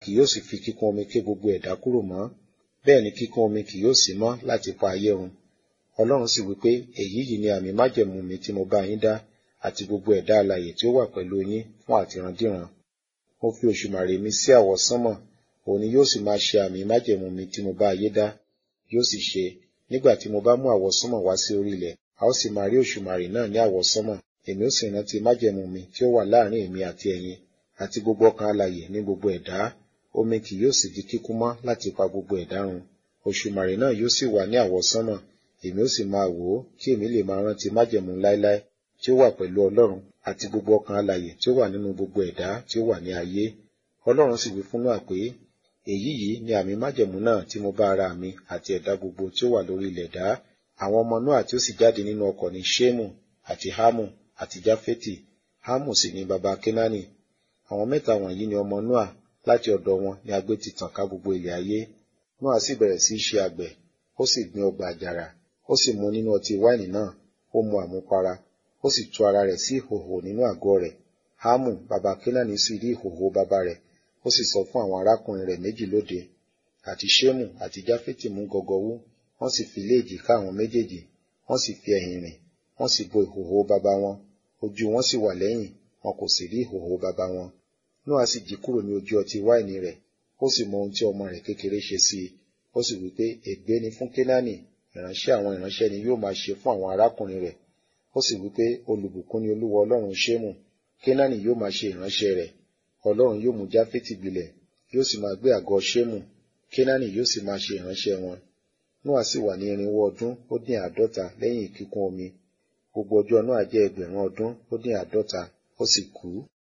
kì yóò sì fi kíkún omi ké gbogbo ẹ̀dá kúrò mọ́ bẹ́ẹ̀ ni kíkún omi kì yóò sí mọ́ láti pa ayé run ọlọ́run sì wí pé èyí yìí ni àmì májẹ̀mú mi tí mo bá yín dá àti gbogbo ẹ̀dá alààyè tí ó wà pẹ̀lú yín fún àtìrandíran mo fi òṣùmàrè mi sí àwọ̀ sánmọ̀ òun ni yóò sì máa ṣe àmì májẹ̀mú mi tí mo bá ayé dá yóò sì ṣe nígbà tí mo bá mú àwọ̀ sánmọ̀ wá sí orí ilẹ̀ a ó sì máa rí òṣùmàrè náà ní àwọ̀ sánmọ̀ èmi ó sì rántí májẹ̀mú mi tí ó wà láàrin èmi àti ẹ̀yin àti gbogbo ọkàn alààyè ní gbogbo ẹ̀dá omi kì yóò sì di kíkún mọ́ láti pa gbogbo ẹ̀dá run òṣùmàrè náà yóò sì wà ní àwọ̀ sánmọ̀ èmi ó sì máa wò ó kí èmi lè máa rántí májẹ̀mú láéláé tí ó wà pẹ̀lú ọlọ́run àti gbogbo ọkàn alààyè tí ó wà nínú gbogbo ẹ̀dá tí ó wà ní ayé ọlọ́run sì wí fún Nóà pé èyí yìí ni àmì májẹ̀mú náà tí mo bá ara mi àti ẹ̀dá gbogbo tí ó wà lórí ilẹ̀ dá àwọn ọmọ Nóà tí ó sì jáde nínú ọkọ̀ ní Ṣémù àti Hámù àti Jáfétì Hámù sì ni baba Kénáánì àwọn mẹ́ta wọ̀nyí ni ọmọ Nóà láti ọ̀dọ̀ wọn ni agbé ti tàn ká gbogbo ilẹ̀ ayé Nóà sì bẹ̀rẹ̀ sí í ṣe àgbẹ̀ ó sì gbin ọgbà àjàrà ó sì mu nínú ọtí wáìnì náà ó mu àmupara ó sì tú ara rẹ̀ sí ìhòhò nínú àgọ́ rẹ̀ Hámù baba Kénáánì sì rí ìhòhò baba rẹ̀ ó sì sọ fún àwọn arákùnrin rẹ̀ méjì lóde àti Ṣémù àti Jáfétì mú gọgọwú wọ́n sì fi lé èjìká àwọn méjèèjì wọ́n sì fi ẹ̀yìn rìn wọ́n sì bo ìhòhò baba wọn ojú wọn sì wà lẹ́yìn wọn kò sì rí ìhòhò baba wọn Nóà sì jí kúrò ní ojú ọtí wáìnì rẹ̀ ó sì mọ ohun tí ọmọ rẹ̀ kékeré ṣe sí i ó sì wí pé ègbé ni fún Kénáánì ìránṣẹ́ àwọn ìránṣẹ́ ni yóò máa ṣe fún àwọn arákùnrin rẹ̀ ó sì wí pé olùbùkún ni Olúwa Ọlọ́run Ṣémù Kénáánì yóò máa ṣe ìránṣẹ́ rẹ̀ Ọlọ́run yóò mú Jáfétì gbilẹ̀ yóò sì máa gbé àgọ́ Ṣémù Kénáánì yóò sì máa ṣe ìránṣẹ́ wọn Nóà sì wà ní irinwó ọdún ó dín àádọ́ta lẹ́yìn kíkún omi gbogbo ọjọ́ Nóà jẹ́ ẹgbẹ̀rún ọdún ó dín àádọ́ta ó sì kú.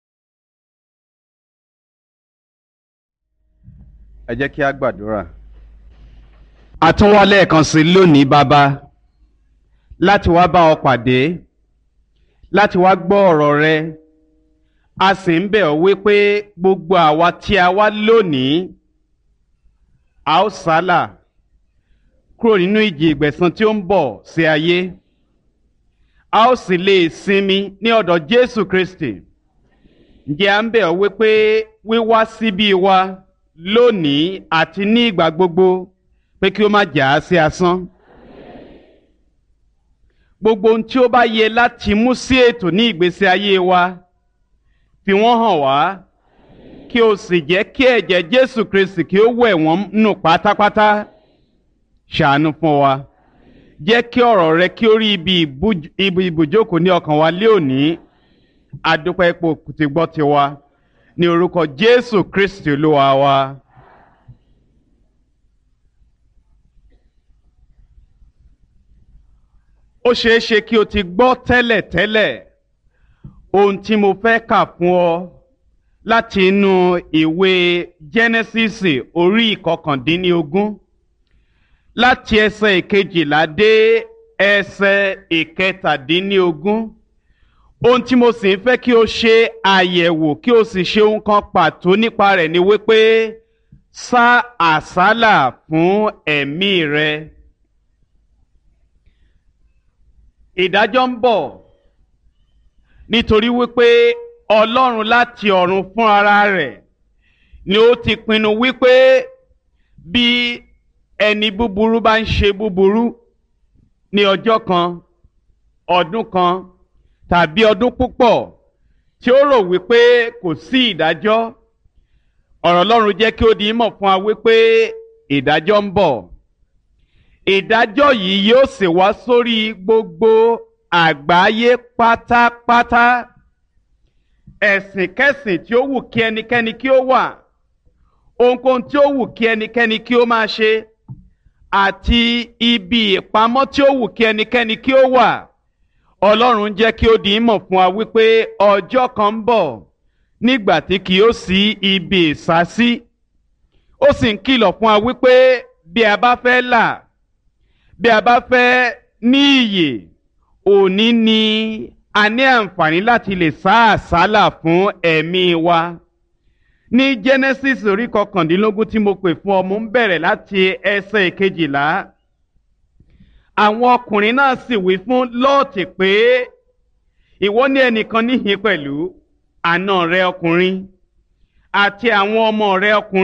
ẹ jẹ́ kí a gbàdúrà. a tún wá lẹ́ẹ̀kan sí lónìí bàbá láti wá bá ọ pàdé láti wá gbọ́ ọ̀rọ̀ rẹ a sì ń bẹ̀ ọ́ wípé gbogbo àwa tí a wá lónìí a ó sálà kúrò nínú ìjì ìgbẹ̀san tí ó ń bọ̀ sí ayé a ó sì lè sinmi ní ọ̀dọ̀ Jésù Kristi ǹjẹ́ à ń bẹ̀ ọ́ wípé wíwá síbí wa lónìí àti ní ìgbà gbogbo pé kí ó má jà á sí asán. gbogbo ohun tí ó bá yẹ láti mú sí ètò ní ìgbésí ayé wa fi wọ́n hàn wá kí o sì jẹ́ kí ẹ̀jẹ̀ Jésù Kristi kí ó wẹ̀ wọ́n nù pátápátá ṣàánú fún wa jẹ́ kí ọ̀rọ̀ rẹ kí ó rí ibi ibùjókòó ní ọkàn wa lé òní adúpẹ́ ipò tí gbọ́ tiwa ní orúkọ Jésù Kristi Olúwa wa. ó ṣeé ṣe kí o ti gbọ́ tẹ́lẹ̀tẹ́lẹ̀ ohun tí mo fẹ́ kà fún ọ láti inú ìwé Jẹ́nẹ́sísì orí ìkọkàndínlógún láti ẹsẹ̀ ìkejìlá dé ẹsẹ̀ ìkẹtàdínlógún ohun tí mo sì ń fẹ́ kí o ṣe àyẹ̀wò kí o sì ṣe ohun kan pàtó nípa rẹ̀ ni wípé sá àsálà fún ẹ̀mí rẹ. ìdájọ́ ń bọ̀ nítorí wípé Ọlọ́run láti ọ̀run fún ara rẹ̀ ni ó ti pinnu wípé bí ẹni búburú bá ń ṣe búburú ní ọjọ́ kan ọdún kan tàbí ọdún púpọ̀ tí ó rò wípé kò sí ìdájọ́ ọ̀rọ̀ Ọlọ́run jẹ́ kí ó di mọ̀ fún wa wípé ìdájọ́ ń bọ̀ ìdájọ́ yìí yóò sì wá sórí gbogbo àgbáyé pátápátá ẹ̀sìnkẹ́sìn tí ó wù kí ẹnikẹ́ni kí ó wà ohunkóhun tí ó wù kí ẹnikẹ́ni kí ó máa ṣe àti ibi ìpamọ́ tí ó wù kí ẹnikẹ́ni kí ó wà ọlọ́run jẹ́ kí ó di mọ̀ fún wa wípé ọjọ́ kan ń bọ̀ nígbà tí kì yóò sí ibi ìsásí ó sì ń kìlọ̀ fún wa wípé bí a bá fẹ́ là bí a bá fẹ́ ní iyè òní ni a ní àǹfààní láti lè sá àsálà fún ẹ̀mí wa ní Genesis orí kọkàndínlógún tí mo pè fún ọ mo ń bẹ̀rẹ̀ láti ẹsẹ̀ ìkejìlá àwọn ọkùnrin náà sì wí fún lọ́ọ̀tì pé ìwọ ní ẹnìkan níhìn pẹ̀lú àna rẹ ọkùnrin àti àwọn ọmọ rẹ ọkùnrin.